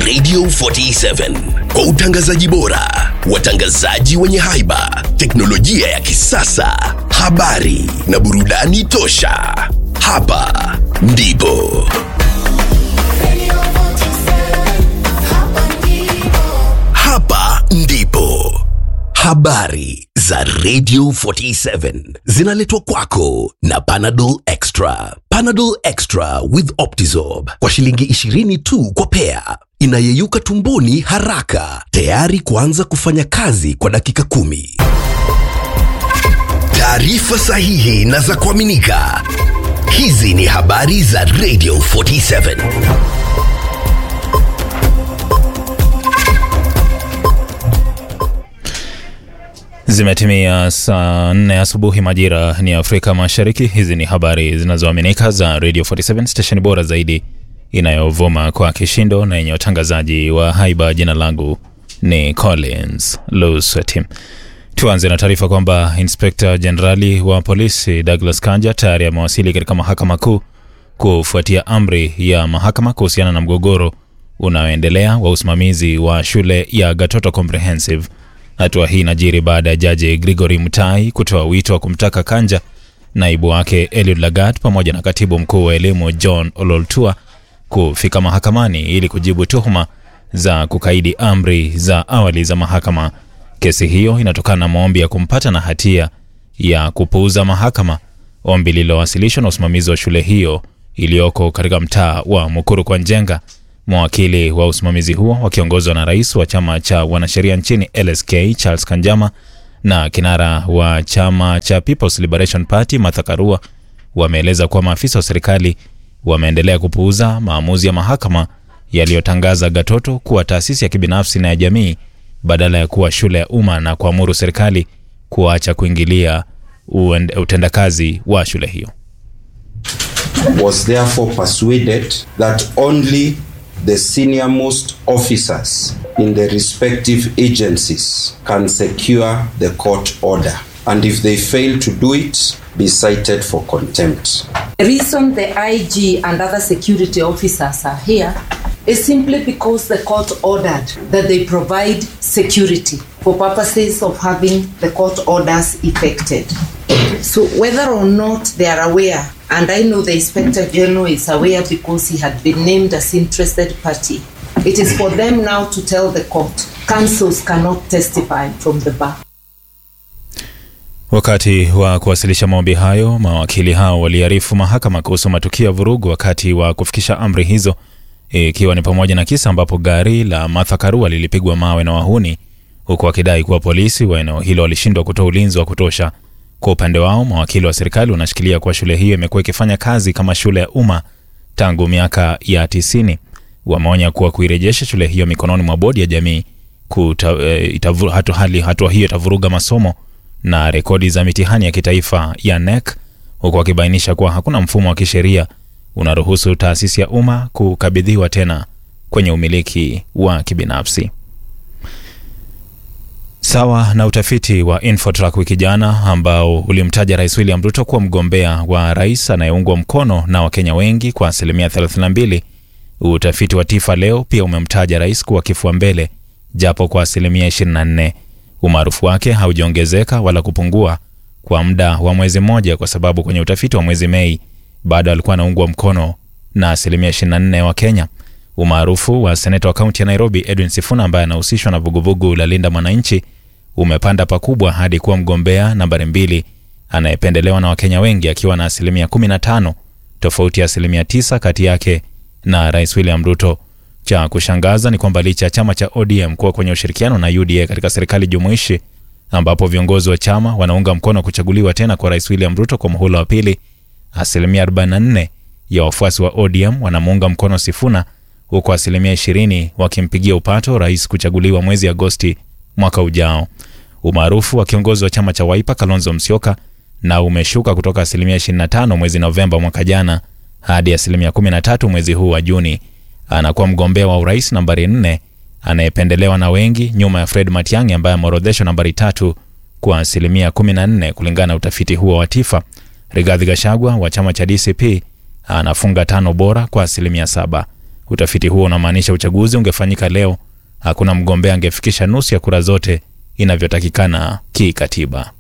Radio 47 kwa utangazaji bora, watangazaji wenye haiba, teknolojia ya kisasa, habari na burudani tosha. Hapa ndipo hapa ndipo habari za Radio 47 zinaletwa kwako na Panadol Extra. Panadol Extra with Optizorb kwa shilingi 20 tu kwa pea, inayeyuka tumboni haraka, tayari kuanza kufanya kazi kwa dakika kumi. Taarifa sahihi na za kuaminika. Hizi ni habari za Radio 47. Zimetimia saa nne asubuhi majira ni Afrika Mashariki. Hizi ni habari zinazoaminika za Radio 47 station bora zaidi inayovuma kwa kishindo na yenye watangazaji wa haiba. Jina langu ni Collins Lusweti. Tuanze na taarifa kwamba inspekta jenerali wa polisi Douglas Kanja tayari amewasili katika mahakama kuu kufuatia amri ya mahakama kuhusiana na mgogoro unaoendelea wa usimamizi wa shule ya Gatoto Comprehensive. Hatua hii inajiri baada ya jaji Gregory Mutai kutoa wito wa kumtaka Kanja, naibu wake Eliud Lagat pamoja na katibu mkuu wa elimu John Ololtua kufika mahakamani ili kujibu tuhuma za kukaidi amri za awali za mahakama. Kesi hiyo inatokana na maombi ya kumpata na hatia ya kupuuza mahakama, ombi lililowasilishwa na usimamizi wa shule hiyo iliyoko katika mtaa wa Mukuru kwa Njenga. Mawakili wa usimamizi huo wakiongozwa na rais wa chama cha wanasheria nchini LSK Charles Kanjama na kinara wa chama cha People's Liberation Party Martha Karua wameeleza kuwa maafisa wa serikali wameendelea kupuuza maamuzi ya mahakama yaliyotangaza Gatoto kuwa taasisi ya kibinafsi na ya jamii badala ya kuwa shule ya umma na kuamuru serikali kuacha kuingilia uende- utendakazi wa shule hiyo. was therefore persuaded that only the senior most officers in the respective agencies can secure the court order and if they fail to do it be cited for contempt The reason the IG and other security officers are here is simply because the court ordered that they provide security for purposes of having the court orders effected. So whether or not they are aware, and I know the Inspector General is aware because he had been named as interested party, it is for them now to tell the court. Councils cannot testify from the bar. Wakati wa kuwasilisha maombi hayo, mawakili hao waliarifu mahakama kuhusu matukio ya vurugu wakati wa kufikisha amri hizo, ikiwa ni pamoja na kisa ambapo gari la Martha Karua lilipigwa mawe na wahuni, huku wakidai kuwa polisi wa eneo hilo walishindwa kutoa ulinzi wa kutosha. Kwa upande wao, mawakili wa serikali wanashikilia kuwa shule hiyo imekuwa ikifanya kazi kama shule ya umma tangu miaka ya tisini. Wameonya kuwa kuirejesha shule hiyo mikononi mwa bodi ya jamii kuta, e, itavu, hatu, hali hatua hiyo itavuruga masomo na rekodi za mitihani ya kitaifa ya NEC, huku wakibainisha kuwa hakuna mfumo wa kisheria unaruhusu taasisi ya umma kukabidhiwa tena kwenye umiliki wa kibinafsi. Sawa na utafiti wa Infotrack wiki jana ambao ulimtaja Rais William Ruto kuwa mgombea wa rais anayeungwa mkono na Wakenya wengi kwa asilimia 32, utafiti wa Tifa leo pia umemtaja rais kuwa kifua mbele japo kwa asilimia 24. Umaarufu wake haujaongezeka wala kupungua kwa muda wa mwezi mmoja, kwa sababu kwenye utafiti wa mwezi Mei bado alikuwa anaungwa mkono na asilimia 24 wa Kenya. Umaarufu wa seneta wa kaunti ya Nairobi Edwin Sifuna ambaye anahusishwa na vuguvugu la Linda Mwananchi umepanda pakubwa hadi kuwa mgombea nambari mbili anayependelewa na Wakenya wengi akiwa na asilimia 15, tofauti ya asilimia 9 kati yake na Rais William Ruto. Cha kushangaza ni kwamba licha ya chama cha ODM kuwa kwenye ushirikiano na UDA katika serikali jumuishi ambapo viongozi wa chama wanaunga mkono kuchaguliwa tena kwa Rais William Ruto kwa muhula wa pili, asilimia 44 ya wafuasi wa ODM wanamuunga mkono Sifuna huku asilimia 20 wakimpigia upato rais kuchaguliwa mwezi Agosti mwaka ujao. Umaarufu wa kiongozi wa chama cha Wiper Kalonzo Musyoka na umeshuka kutoka asilimia 25 mwezi Novemba mwaka jana hadi asilimia 13 mwezi huu wa Juni. Anakuwa mgombea wa urais nambari 4 anayependelewa na wengi nyuma ya Fred Matiang'i ambaye ameorodheshwa nambari tatu kwa asilimia 14 kulingana na utafiti huo wa Tifa. Rigathi Gachagua wa chama cha DCP anafunga tano bora kwa asilimia saba. Utafiti huo unamaanisha uchaguzi ungefanyika leo, hakuna mgombea angefikisha nusu ya kura zote inavyotakikana kikatiba.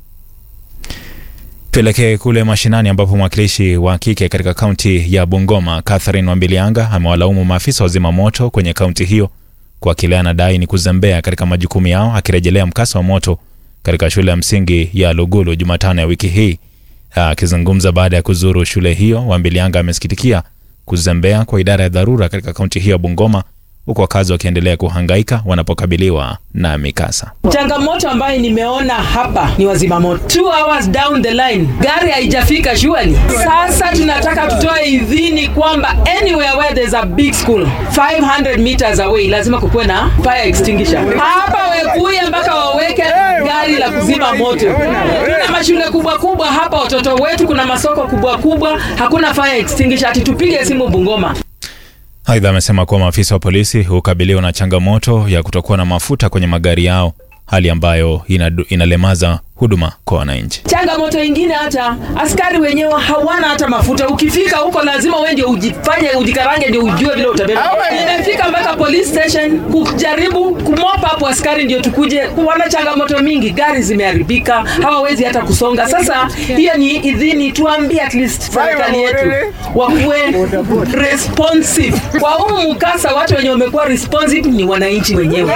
Tuelekee kule mashinani ambapo mwakilishi wa kike katika kaunti ya Bungoma Catherine Wambilianga amewalaumu maafisa wa zimamoto kwenye kaunti hiyo kwa kile anadai ni kuzembea katika majukumu yao, akirejelea mkasa wa moto katika shule ya msingi ya Lugulu Jumatano ya wiki hii. Akizungumza baada ya kuzuru shule hiyo, Wambilianga amesikitikia kuzembea kwa idara ya dharura katika kaunti hiyo ya Bungoma, huku wakazi wakiendelea kuhangaika wanapokabiliwa na mikasa. Changamoto ambayo nimeona hapa ni wazimamoto. Two hours down the line gari haijafika shuali. Sasa tunataka tutoe idhini kwamba anywhere where there's a big school 500 meters away lazima kukuwe na fire extinguisher. Hapa Wekuye mpaka waweke gari la kuzima moto. Tuna mashule kubwa kubwa hapa, watoto wetu, kuna masoko kubwa kubwa, hakuna fire extinguisher. Ati tupige simu Bungoma. Aidha, amesema kuwa maafisa wa polisi hukabiliwa na changamoto ya kutokuwa na mafuta kwenye magari yao, hali ambayo inadu, inalemaza huduma kwa wananchi. Changamoto ingine, hata askari wenyewe hawana hata mafuta. Ukifika huko lazima wewe ndio ujifanye ujikarange, ndio ujue vile utabeba. Nimefika mpaka police station kujaribu kumopa hapo askari ndio tukuje. Wana changamoto mingi, gari zimeharibika, hawawezi hata kusonga. Sasa hiyo ni idhini, tuambie at least serikali yetu wakuwe responsive kwa huu mkasa. Watu wenye wamekuwa responsive ni wananchi wenyewe.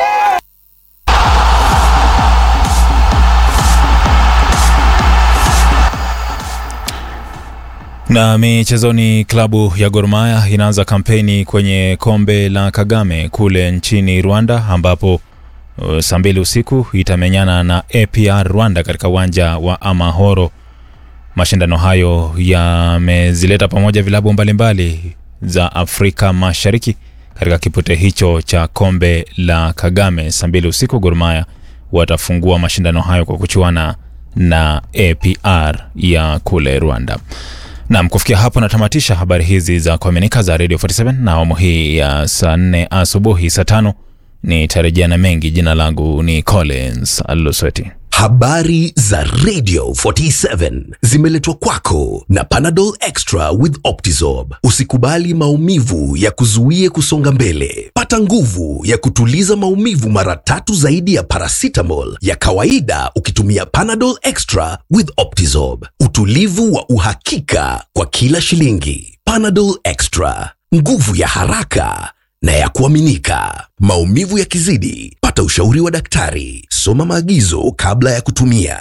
Na michezoni, klabu ya Gor Mahia inaanza kampeni kwenye kombe la Kagame kule nchini Rwanda, ambapo uh, saa mbili usiku itamenyana na APR Rwanda katika uwanja wa Amahoro. Mashindano hayo yamezileta pamoja vilabu mbalimbali za Afrika Mashariki katika kipute hicho cha kombe la Kagame. Saa mbili usiku Gor Mahia watafungua mashindano hayo kwa kuchuana na APR ya kule Rwanda. Nam, kufikia hapo natamatisha habari hizi za kuaminika za Radio 47 na awamu hii ya saa 4 asubuhi. Saa tano nitarejea na mengi. Jina langu ni Collins Alusweti. Habari za Radio 47 zimeletwa kwako na Panadol Extra with Optizorb. Usikubali maumivu ya kuzuie kusonga mbele. Pata nguvu ya kutuliza maumivu mara tatu zaidi ya paracetamol ya kawaida ukitumia Panadol Extra with Optizorb. Utulivu wa uhakika kwa kila shilingi. Panadol Extra, nguvu ya haraka na ya kuaminika. Maumivu yakizidi, pata ushauri wa daktari. Soma maagizo kabla ya kutumia.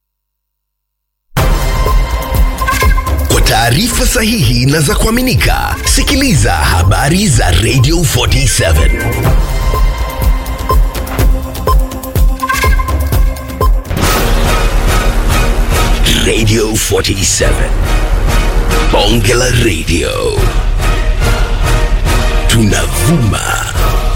Kwa taarifa sahihi na za kuaminika, sikiliza habari za Radio 47. Radio 47. Bonge la Radio. Tunavuma